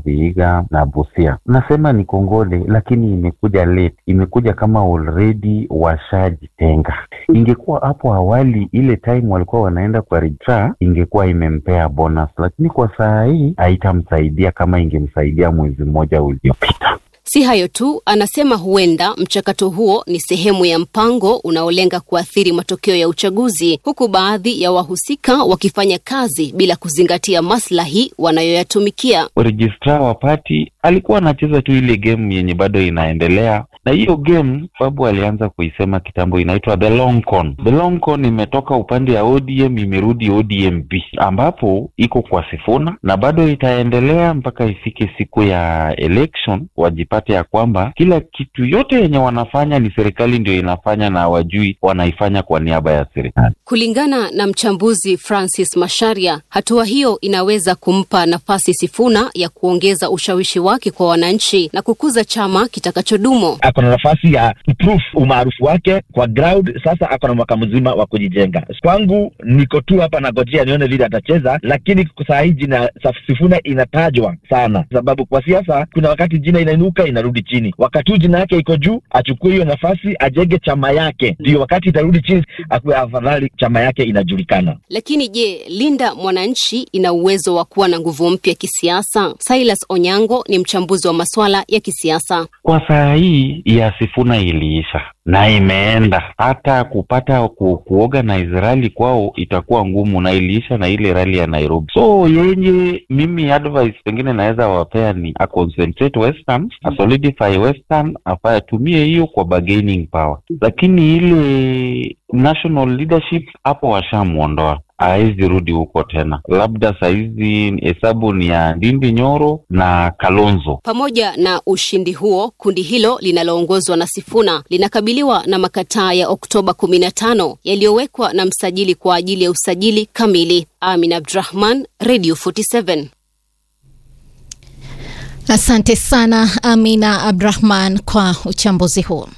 Vihiga na Busia. Nasema ni kongole, lakini imekuja late, imekuja kama already washajitenga. Ingekuwa hapo awali, ile time walikuwa wanaenda kwa registrar, ingekuwa imempea bonus, lakini kwa saa hii haitamsaidia kama ingemsaidia mwezi mmoja uliopita. Si hayo tu, anasema huenda mchakato huo ni sehemu ya mpango unaolenga kuathiri matokeo ya uchaguzi, huku baadhi ya wahusika wakifanya kazi bila kuzingatia maslahi wanayoyatumikia. Registrar wa pati alikuwa anacheza tu ile game yenye bado inaendelea, na hiyo game Babu alianza kuisema kitambo, inaitwa the long con. The long con imetoka upande ya ODM imerudi ODMP, ambapo iko kwa Sifuna na bado itaendelea mpaka ifike siku ya election, wajipate ya kwamba kila kitu yote yenye wanafanya ni serikali ndio inafanya na hawajui wanaifanya kwa niaba ya serikali. Kulingana na mchambuzi Francis Masharia, hatua hiyo inaweza kumpa nafasi Sifuna ya kuongeza ushawishi wake kwa wananchi na kukuza chama kitakachodumu. ako na nafasi ya kuproof umaarufu wake kwa ground. Sasa ako na mwaka mzima wa kujijenga. Kwangu niko tu hapa nagojea nione vile atacheza, lakini saa hii jina Sifuna inatajwa sana, sababu kwa siasa kuna wakati jina inainuka inarudi chini. Wakati huu jina yake iko juu, achukue hiyo nafasi, ajenge chama yake, ndio wakati itarudi chini, akuwe afadhali chama yake inajulikana. Lakini je, Linda Mwananchi ina uwezo wa kuwa na nguvu mpya kisiasa? Silas Onyango ni mchambuzi wa masuala ya kisiasa. Kwa saa hii ya Sifuna iliisha na imeenda, hata kupata ku, kuorganize rally kwao itakuwa ngumu, na iliisha na ile rally ya Nairobi. So yenye mimi advice pengine naweza wapea ni a concentrate western, a solidify western, afa atumie hiyo kwa bargaining power, lakini ile national leadership hapo washamwondoa hawezi rudi huko tena. Labda sahizi hesabu ni ya Ndindi Nyoro na Kalonzo. Pamoja na ushindi huo, kundi hilo linaloongozwa na Sifuna linakabiliwa na makataa ya Oktoba 15 yaliyowekwa na msajili kwa ajili ya usajili kamili. Amin Abdrahman, Radio 47. Asante sana Amina Abdrahman kwa uchambuzi huo.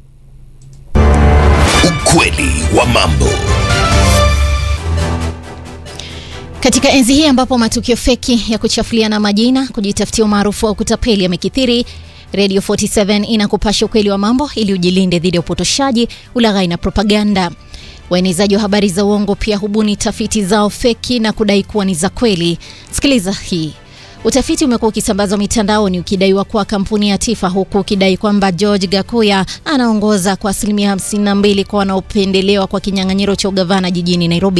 Ukweli wa mambo. Katika enzi hii ambapo matukio feki ya kuchafuliana majina, kujitafutia umaarufu au kutapeli yamekithiri, Radio 47 inakupasha ukweli wa mambo ili ujilinde dhidi ya upotoshaji, ulaghai na propaganda. Waenezaji wa habari za uongo pia hubuni tafiti zao feki na kudai kuwa ni za kweli. Sikiliza hii. Utafiti umekuwa ukisambazwa mitandaoni ukidaiwa kuwa kampuni ya Tifa, huku ukidai kwamba George Gakuya anaongoza kwa asilimia 52 kwa wanaopendelewa kwa kinyang'anyiro cha ugavana jijini Nairobi.